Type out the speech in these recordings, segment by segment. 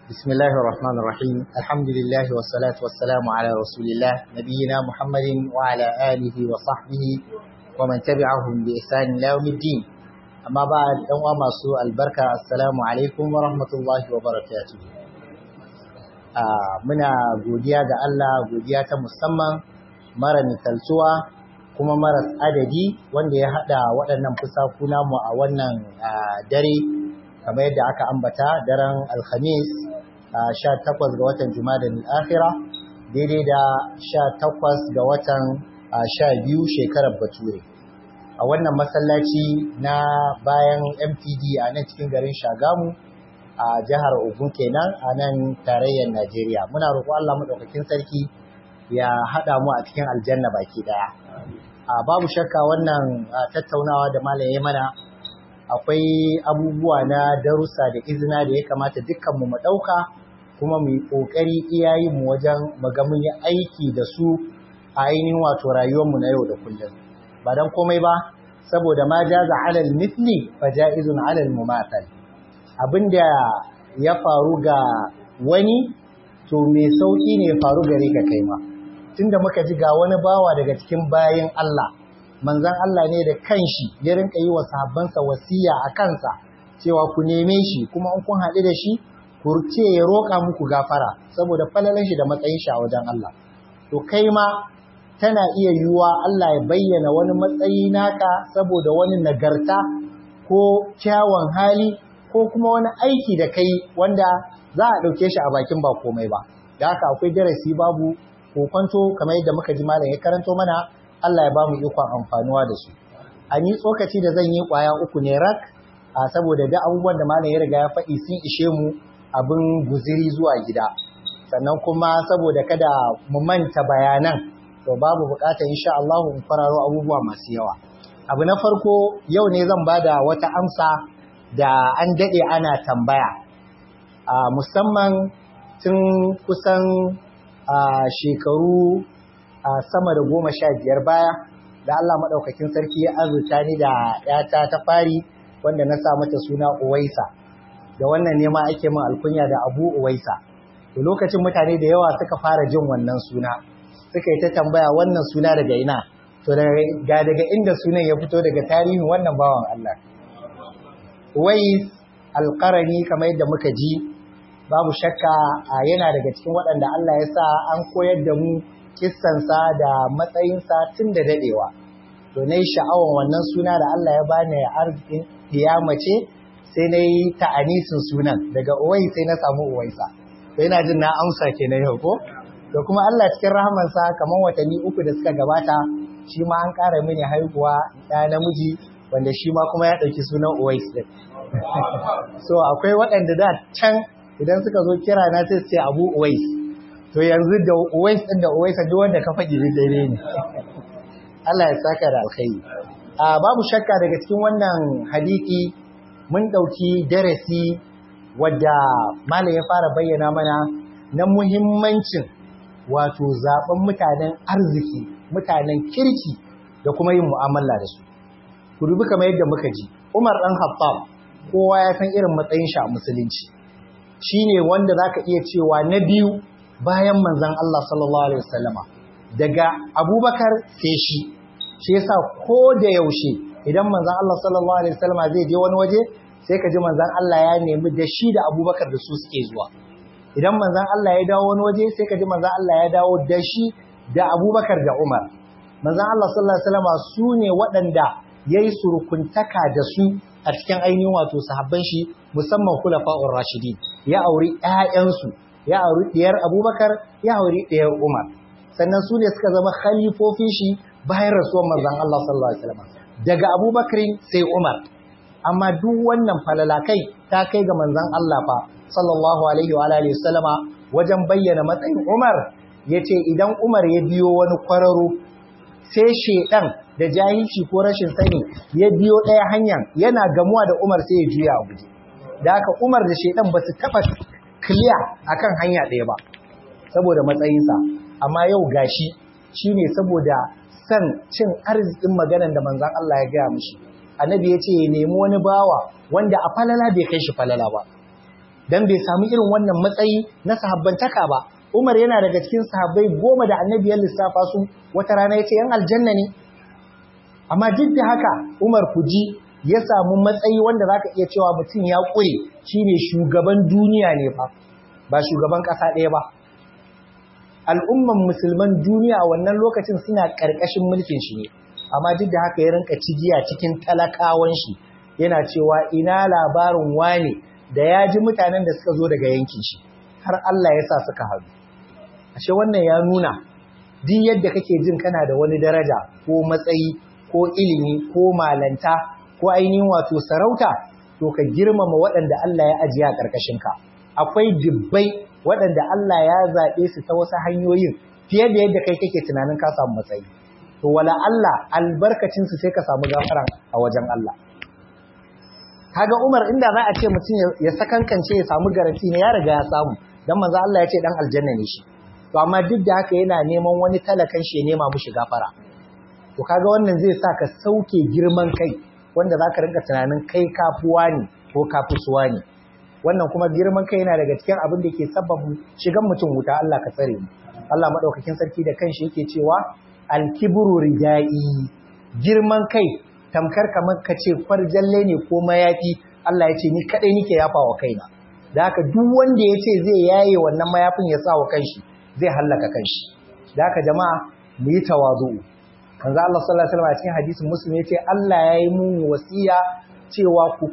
بسم الله الرحمن الرحيم الحمد لله والصلاة والسلام على رسول الله نبينا محمد وعلى آله وصحبه ومن تبعهم بإحسان إلى يوم الدين أما بعد أنواع سوء البركة السلام عليكم ورحمة الله وبركاته muna godiya ga Allah godiya ta musamman mara misaltuwa kuma maras adadi wanda ya hada waɗannan fusaku namu a wannan dare kamar yadda aka ambata daren alhamis sha takwas ga watan jumada akhira daidai da sha takwas ga watan sha biyu shekarar bature a wannan masallaci na bayan mtd a nan cikin garin shagamu a jihar ogun kenan a nan tarayyar najeriya muna roƙo allah maɗaukakin sarki ya haɗa mu a cikin aljanna baki ɗaya babu shakka wannan tattaunawa da malam ya mana akwai abubuwa na darussa da izina da ya kamata dukkanmu mu ɗauka kuma mu yi ƙoƙari iyayenmu wajen maga mun yi aiki da su a ainihin wato rayuwarmu na yau da kullum ba don komai ba saboda ma jaza alal mithli fa ja'izun alal mumathal abinda ya faru ga wani to mai sauki ne ya faru gare ka kai ma tunda muka ji ga wani bawa daga cikin bayin Allah manzon Allah ne da kanshi ya rinka yi wa sahabbansa wasiya a kansa cewa ku neme shi kuma in kun haɗu da shi ku ce ya roƙa muku gafara saboda falalan shi da matsayin shi a wajen Allah to kai ma tana iya yiwuwa Allah ya bayyana wani matsayi naka saboda wani nagarta ko kyawun hali ko kuma wani aiki da kai wanda za a ɗauke shi a bakin ba komai ba da haka akwai darasi babu kokonto kamar yadda muka ji malam ya karanto mana Allah ya ba mu ikon amfanuwa da su a ni tsokaci da zan yi kwaya uku ne rak a saboda da abubuwan da malam ya riga ya faɗi sun ishe mu abin guziri zuwa gida sannan kuma saboda kada mu manta bayanan to babu bukatar insha Allah in fararo abubuwa masu yawa abu na farko yau ne zan bada wata amsa da an dade ana tambaya a musamman tun kusan shekaru sama da goma sha biyar baya da Allah maɗaukakin sarki ya azurta ni da ‘yata ta fari wanda na sa mata suna Uwaisa da wannan nema ake min alkunya da Abu Uwaisa to lokacin mutane da yawa suka fara jin wannan suna suka yi ta tambaya wannan suna daga ina to ga daga inda sunan ya fito daga tarihin wannan bawan Allah Uwais alƙarani kamar yadda muka ji babu shakka yana daga cikin waɗanda Allah ya sa an koyar da mu kissansa da matsayinsa tun da dadewa to nayi sha'awan wannan suna da Allah ya bani arzikin mace sai nayi ta'anisin sunan daga uwai sai na samu uwaisa to ina jin na amsa kenan yau ko to kuma Allah cikin rahamansa kamar watanni uku da suka gabata shi ma an ƙara mini haihuwa ɗa namiji wanda shi ma kuma ya ɗauki sunan uwais din so akwai waɗanda da can idan suka zo kira na sai su ce abu uwais to yanzu da uwais din da uwaisa duk wanda ka faɗi daidai ne Allah ya saka da alkhairi a babu shakka daga cikin wannan hadisi mun ɗauki darasi wadda malam ya fara bayyana mana na muhimmancin wato zaben mutanen arziki mutanen kirki da kuma yin mu'amala da su ku dubi kamar yadda muka ji Umar dan Khattab kowa ya san irin matsayin shi a musulunci shine wanda zaka iya cewa na biyu bayan manzan Allah sallallahu Alaihi wasallama daga abubakar sai shi shi yasa ko da yaushe idan manzan Allah sallallahu Alaihi wasallama zai je wani waje sai ka ji manzan Allah ya nemi da shi da abubakar da su suke zuwa idan manzan Allah ya dawo wani waje sai ka ji manzan Allah ya dawo da shi da abubakar da umar manzan Allah sallallahu Alaihi wasallama su ne waɗanda ya yi surukuntaka da su a cikin ainihin wato sahabban shi musamman kulafa'ur rashidin ya auri 'ya'yansu ya auri ɗiyar abubakar ya auri ɗiyar umar sannan su ne suka zama khalifofin shi bayan rasuwar manzon Allah sallallahu alaihi wasallam daga abubakar sai umar amma duk wannan falalakai ta kai ga manzon Allah fa sallallahu alaihi wa alihi wasallama wajen bayyana matsayin umar yace idan umar ya biyo wani kwararo sai shedan da jahilci ko rashin sani ya biyo ɗaya hanyar yana gamuwa da umar sai ya juya a guje da haka umar da shedan ba su taɓa clear akan hanya ɗaya ba saboda matsayinsa amma yau gashi shine saboda san cin arzikin maganan da manzon Allah ya gaya mishi annabi ya ce ya nemi wani bawa wanda a falala bai kai shi falala ba dan bai samu irin wannan matsayi na sahabbantaka ba Umar yana daga cikin sahabbai goma da annabi ya lissafa su wata rana yace yan aljanna ne amma duk da haka Umar kuji ya samu matsayi wanda zaka iya cewa mutum ya kure shine shugaban duniya ne fa ba shugaban kasa ɗaya ba al'umman musulman duniya a wannan lokacin suna ƙarƙashin mulkin shi ne amma duk da haka ya rinka cigiya cikin talakawan shi yana cewa ina labarin wane da ya ji mutanen da suka zo daga yankin shi har Allah ya sa suka haɗu ashe wannan ya nuna duk yadda kake jin kana da wani daraja ko matsayi ko ilimi ko malanta ko ainihin wato sarauta to ka girmama waɗanda Allah ya ajiye a ƙarƙashinka akwai dubbai waɗanda Allah ya zaɓe su ta wasu hanyoyin fiye da yadda kai kake tunanin ka samu matsayi to wala Allah albarkacin su sai ka samu gafara a wajen Allah kaga Umar inda za a ce mutum ya sakankance ya samu garanti ne ya riga ya samu dan manzo Allah ya ce dan aljanna ne shi to amma duk da haka yana neman wani talakan shi ya nema mushi gafara to kaga wannan zai sa ka sauke girman kai wanda zaka rinka tunanin kai kafuwa ne ko kafusuwa ne wannan kuma girman kai yana daga cikin abin da ke sababu shigan mutum wuta Allah ka tsare mu Allah madaukakin sarki da kanshi yake cewa al-kibru ridai girman kai tamkar kamar ka ce kwarjalle ne ko mayafi Allah ya ce ni kadai nike yafa wa kaina da haka duk wanda ya ce zai yaye wannan mayafin ya sa wa kanshi zai hallaka kanshi da haka jama'a mu yi tawazu kanza Allah sallallahu alaihi wasallam a cikin hadisin muslim yace Allah ya yi mun wasiya cewa ku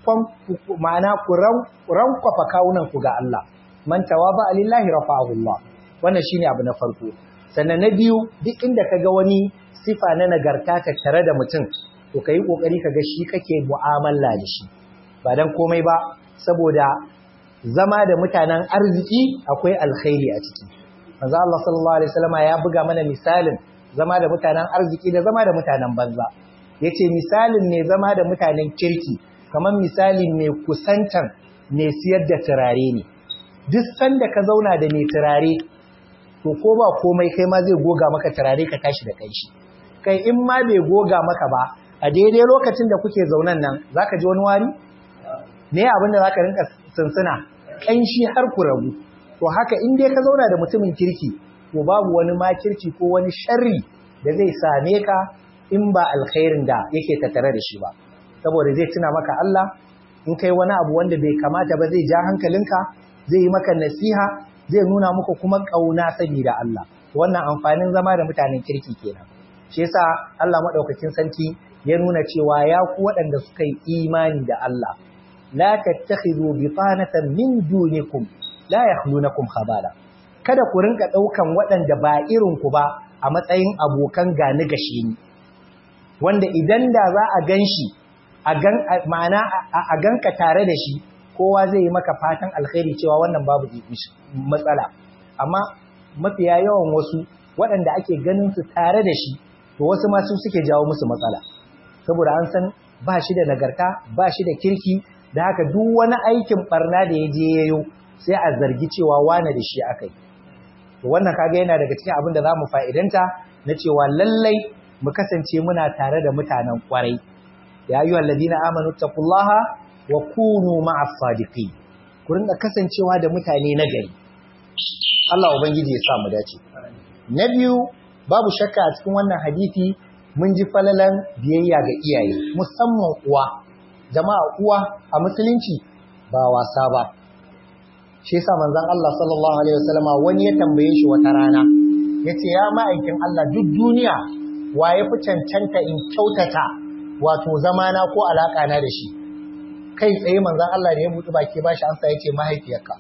ku ma'ana ku rankwafa kawunan ku ga Allah man tawaba lillahi rafa'ahu Allah wannan shine abu na farko sannan na biyu duk inda kaga wani sifa na nagarta tattare da mutum to kai kokari kaga shi kake mu'amala da shi ba dan komai ba saboda zama da mutanen arziki akwai alkhairi a ciki manzo Allah sallallahu alaihi wasallam ya buga mana misalin zama da mutanen arziki da zama da mutanen banza yace misalin ne zama da mutanen kirki kamar misalin mai kusantan mai siyar da turare ne duk sanda ka zauna da mai turare to ko ba komai kai ma zai goga maka turare ka tashi da kai shi kai in ma bai goga maka ba a daidai lokacin da kuke zaunan nan zaka ji wani wari ne abin da zaka rinka sunsuna kanshi har ku rabu to haka in dai ka zauna da mutumin kirki to babu wani makirci ko wani sharri da zai same ka in ba alkhairin da yake tattare da shi ba saboda zai tuna maka Allah in kai wani abu wanda bai kamata ba zai ja hankalinka zai yi maka nasiha zai nuna muku kuma kauna saboda Allah wannan amfanin zama da mutanen kirki kenan shi yasa Allah madaukakin sarki ya nuna cewa ya ku waɗanda suka yi imani da Allah la tattakhidhu bitanatan min dunikum la yakhlunakum khabala kada ku rinka daukan waɗanda ba irin ku ba a matsayin abokan gani gashi ni wanda idan da za a ganshi a gan ma'ana a ganka tare da shi kowa zai yi maka fatan alkhairi cewa wannan babu matsala amma mafiya yawan wasu waɗanda ake ganin su tare da shi to wasu ma su suke jawo musu matsala saboda an san ba shi da nagarta ba shi da kirki da haka duk wani aikin barna da ya je yayo sai a zargi cewa wane da shi akai to wannan kaga yana daga cikin abin da za mu fa'idanta na cewa lallai mu kasance muna tare da mutanen kwarai ya ayyuhal ladina amanu taqullaha wa kunu ma'as sadiqin ku rinka kasancewa da mutane na gari Allah ubangiji ya sa mu dace na biyu babu shakka a cikin wannan hadisi mun ji falalan biyayya ga iyaye musamman uwa jama'a uwa a musulunci ba wasa ba shi yasa manzon Allah sallallahu alaihi wasallama wani ya tambaye shi wata rana yace ya ma'aikin Allah duk duniya wa ya fi cancanta in kyautata wato zamana ko alaka na da shi kai tsaye manzon Allah da ya buɗe baki ba shi ansa yace mahaifiyarka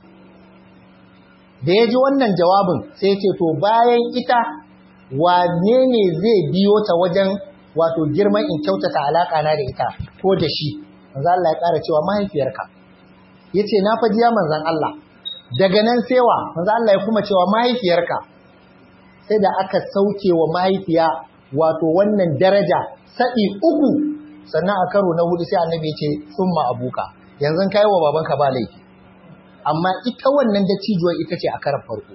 da ya ji wannan jawabin sai ya ce to bayan ita wane ne zai biyo ta wajen wato girman in kyautata alaka na da ita ko da shi manzo Allah ya ƙara cewa mahaifiyarka yace na faji ya manzon Allah daga nan sewa manzo Allah ya kuma cewa mahaifiyarka sai da aka sauke wa mahaifiya wato wannan daraja sa'i uku sannan a karo na hudu sai annabi ya ce summa abuka yanzu kai wa babanka ba laifi amma ita wannan dattijuwar ita ce a karan farko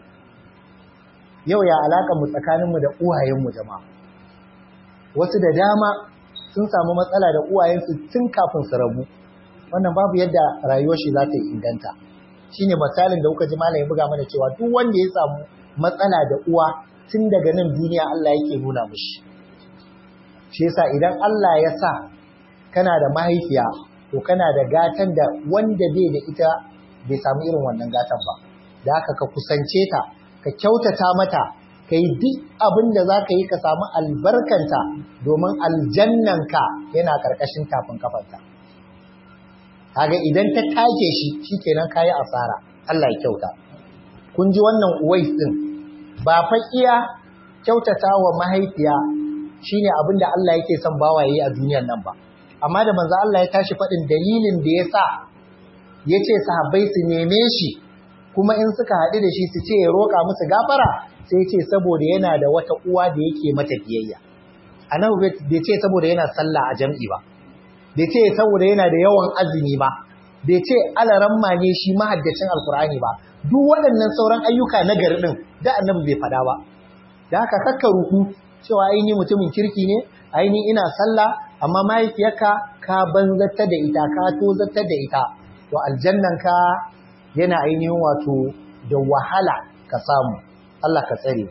yau ya alaka mu tsakaninmu da uwayenmu jama'a wasu da dama sun samu matsala da uwayensu tun kafin su rabu wannan babu yadda rayuwar shi za ta yi inganta shine misalin da kuka ji malamin buga mana cewa duk wanda ya samu matsala da uwa tun daga nan duniya Allah yake nuna mishi shi yasa idan Allah ya sa kana da mahaifiya to kana da gatan da wanda bai da ita bai samu irin wannan gatan ba da haka ka kusance ta ka kyautata mata ka yi duk abin da za ka yi ka samu albarkanta domin aljannanka yana ƙarƙashin tafin kafanta kaga idan ta take shi shikenan kayi asara Allah ya kyauta kun ji wannan uwais din ba fa iya kyautata wa mahaifiya shine abin da Allah yake son bawa yayi a duniyar nan ba amma da manzo Allah ya tashi faɗin dalilin da ya sa ya ce sahabbai su neme shi kuma in suka haɗu da shi su ce ya roƙa musu gafara sai ce saboda yana da wata uwa da yake mata biyayya annabi bai ce saboda yana sallah a jam'i ba bai ce saboda yana da yawan azumi ba bai ce alaramma ne shi mahaddacin alkur'ani ba duk waɗannan sauran ayyuka na gari ɗin da annabi bai faɗa ba da haka kakka ruku cewa aini mutumin kirki ne aini ina sallah amma mahaifiyarka ka banzata da ita ka tozata da ita to aljannanka yana ainihin wato da wahala ka samu Allah ka tsare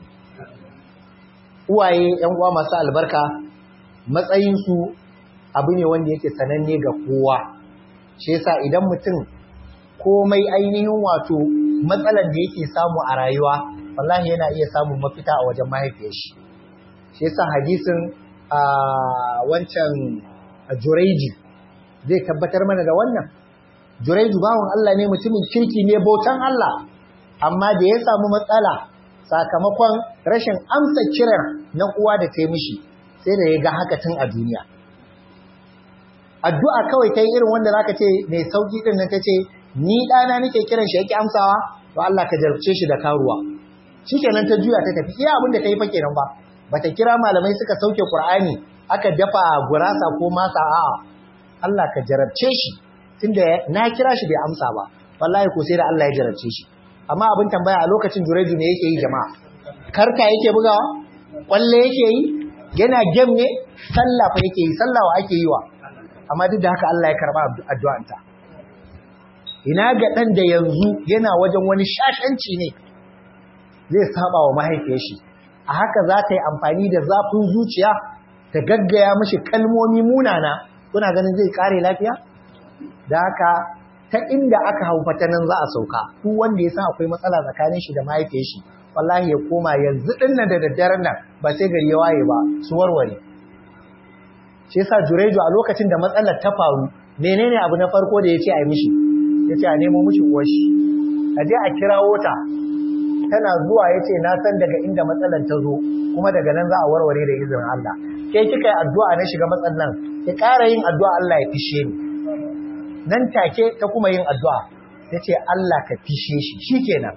uwaye yan uwa masu albarka matsayinsu abu ne wanda yake sananne ga kowa shi yasa idan mutum komai ainihin wato matsalar da yake samu a rayuwa wallahi yana iya samun mafita a wajen mahaifiyar shi shi yasa hadisin a wancan Jureji zai tabbatar mana da wannan Jureju bawan Allah ne mutumin kirki ne bautan Allah amma da ya samu matsala sakamakon rashin amsa kiran na uwa da ta yi mishi sai da ya ga haka tun a duniya addu'a kawai ta yi irin wanda zaka ce mai sauki din nan ta ce ni ɗana nake kiran shi yake amsawa to Allah ka jarabce shi da karuwa shikenan ta juya ta tafi iya abin da ta yi fa kenan ba bata kira malamai suka sauke Qur'ani aka dafa gurasa ko masa a'a Allah ka jarabce shi tunda na kira shi bai amsa ba wallahi ko sai da Allah ya jarabce shi amma abin tambaya a lokacin Jureju ne yake yi jama'a karka yake bugawa kwalle yake yi yana gem ne sallah fa yake yi sallah wa ake yi wa amma duk da haka Allah ya karba addu'anta ina ga dan da yanzu yana wajen wani shashanci ne zai saba wa mahaifiyar shi a haka za ta yi amfani da zafin zuciya ta gaggaya mashi kalmomi munana kuna ganin zai kare lafiya da haka ta inda aka hau fata nan za a sauka duk wanda ya san akwai matsala tsakanin shi da mahaifiyar shi wallahi ya koma yanzu din nan da daddaren nan ba sai gari ya waye ba su warware shi yasa Jureju a lokacin da matsalar ta faru menene abu na farko da yace a yi mishi yace a nemo mishi uwar shi a je a kirawo ta tana zuwa yace na san daga inda matsalar ta zo kuma daga nan za a warware da izinin Allah ke kika yi addu'a na shiga matsalan ki ƙara yin addu'a Allah ya fishe ni nan take ta kuma yin addu'a ta ce Allah ka fishe shi shi kenan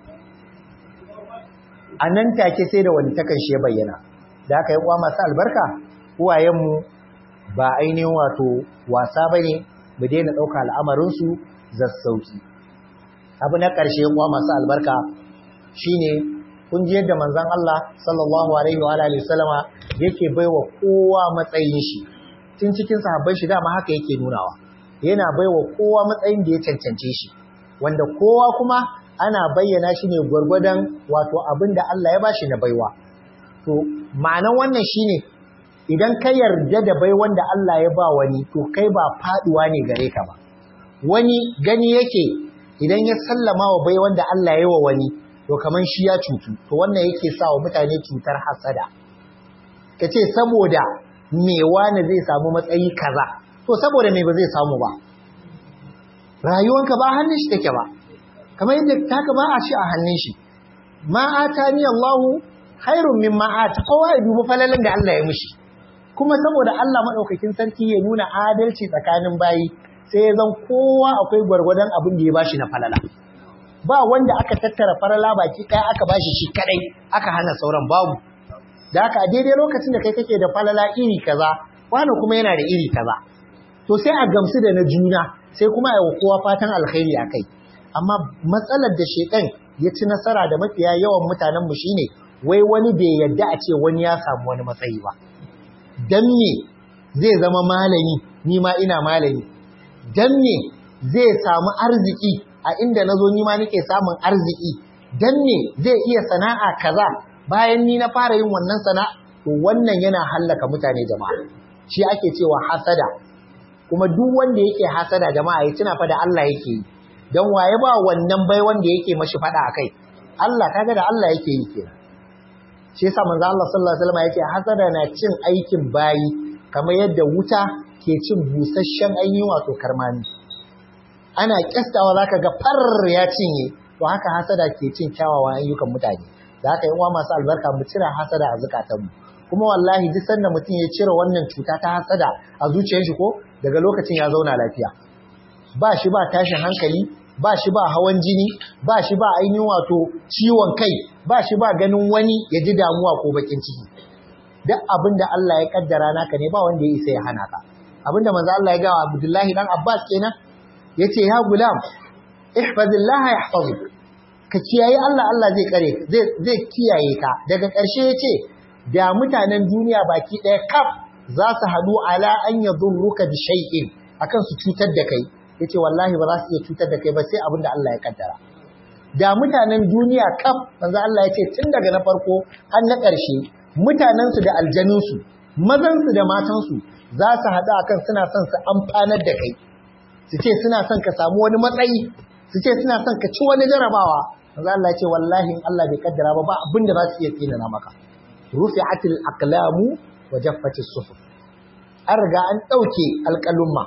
a nan take sai da wani takan shi ya bayyana da aka yi uwa masu albarka uwayenmu ba ainihin wato wasa ba ne mu daina ɗauka al'amarinsu zassauki abu na ƙarshe uwa masu albarka shine kun ji yadda manzon Allah sallallahu alaihi wa alihi wasallama yake baiwa kowa matsayin shi tun cikin sahabban shi dama haka yake nunawa yana baiwa kowa matsayin da ya cancance shi wanda kowa kuma ana bayyana shi ne gwargwadon wato abin da Allah ya bashi na baiwa to ma'anan wannan shine idan ka yarda da bai wanda Allah ya ba wani to kai ba faduwa ne gare ka ba wani gani yake idan ya sallama wa bai wanda Allah ya yi wa wani to kaman shi ya cutu to wannan yake sa wa mutane cutar hasada kace saboda me wani zai samu matsayi kaza to saboda me ba zai samu ba rayuwanka ba hannun shi take ba kamar yadda taka ba a shi a hannun shi ma atani Allahu khairun mimma ata kowa ya dubi falalan da Allah ya mishi kuma saboda Allah madaukakin sarki ya nuna adalci tsakanin bayi sai ya zan kowa akwai gwargwadon abin da ya bashi na falala ba wanda aka tattara falala baki ɗaya aka bashi shi kadai aka hana sauran babu da haka a daidai lokacin da kai kake da falala iri kaza wani kuma yana da iri kaza to sai a gamsu da na juna sai kuma a yi kowa fatan alkhairi a kai amma matsalar da shekan ya ci nasara da mafiya yawan mutanen mu shine wai wani bai yadda a ce wani ya samu wani matsayi ba dan me zai zama malami ni ma ina malami dan me zai samu arziki a inda nazo ni ma nake samun arziki dan me zai iya sana'a kaza bayan ni na fara yin wannan sana'a to wannan yana hallaka mutane jama'a shi ake cewa hasada kuma duk wanda yake hasada jama'a ya tuna fa da Allah yake yi dan waye ba wannan bai wanda yake mashi fada akai Allah kaga da Allah yake yi kenan shi yasa manzo Allah sallallahu alaihi wasallam yake hasada na cin aikin bayi kamar yadda wuta ke cin busasshen ainihin wato karmami ana kyastawa zaka ga far ya cinye to haka hasada ke cin kyawawan ayyukan mutane da haka yan uwa masu albarka mu cira hasada a zukatanmu kuma wallahi duk sanda mutum ya cire wannan cuta ta hasada a zuciyar shi ko daga lokacin ya zauna lafiya ba shi ba tashin hankali ba shi ba hawan jini ba shi ba ainihin wato ciwon kai ba shi ba ganin wani ya ji damuwa ko bakin ciki duk abin da Allah ya kaddara naka ne ba wanda ya isa ya hana ka abin da manzo Allah ya ga Abdullahi dan Abbas kenan yace ya gulam ihfazillah yahfazuk ka kiyaye Allah Allah zai kare zai zai kiyaye ka daga ƙarshe yace da mutanen duniya baki ɗaya kaf za su haɗu ala an yadurruka bi shay'in akan su cutar da kai yace wallahi ba za su iya cutar da kai ba sai abin da Allah ya kaddara da mutanen duniya kaf manzo Allah yace tun daga na farko har na ƙarshe mutanensu da aljanunsu mazansu da matansu za su haɗu akan suna son su amfanar da kai su ce suna son ka samu wani matsayi su ce suna son ka ci wani jarabawa manzo Allah ya ce wallahi in Allah bai kaddara ba ba abin da za su iya tsinana maka rufi'atil aqlamu wa jaffatis suhuf an riga an ɗauke alƙalumma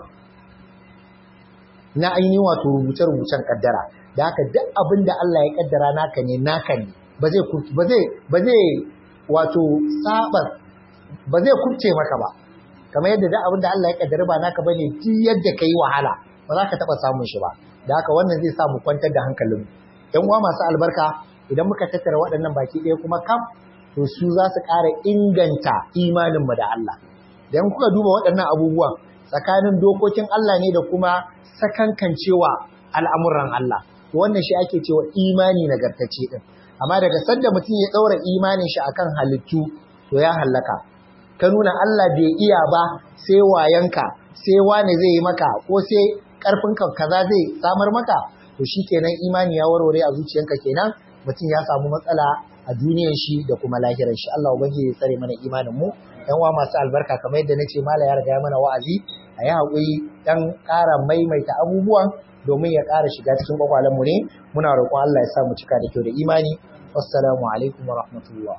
na ainihin wato rubuce-rubucen kaddara da haka duk abin da Allah ya kaddara naka ne naka ne ba zai ba zai ba zai wato sabar ba zai kubce maka ba kamar yadda da abin da Allah ya kaddara ba naka bane duk yadda kai wahala ba za ka taba samun shi ba da haka wannan zai sa mu kwantar da hankalin mu ɗan uwa masu albarka idan muka tattara waɗannan baki ɗaya kuma kam to su za su ƙara inganta imanin mu da Allah dan kuka duba waɗannan abubuwan tsakanin dokokin Allah ne da kuma sakankancewa al'amuran Allah to wannan shi ake cewa imani nagartacce din amma daga sanda mutum ya ɗaura imanin shi akan halittu to ya hallaka ka nuna Allah bai iya ba sai wayanka sai wane zai yi maka ko sai ƙarfinka kaza zai samar maka to shi kenan imani ya warware a zuciyanka kenan mutum ya samu matsala a duniyar shi da kuma lahirar shi Allah ubangiji ya tsare mana imanin mu yan wa masu albarka kamar yadda nace mala ya riga ya mana wa'azi a yi haƙuri dan ƙara maimaita abubuwan domin ya ƙara shiga cikin mu ne muna roƙon Allah ya sa mu cika da kyau da imani wassalamu alaikum wa rahmatullah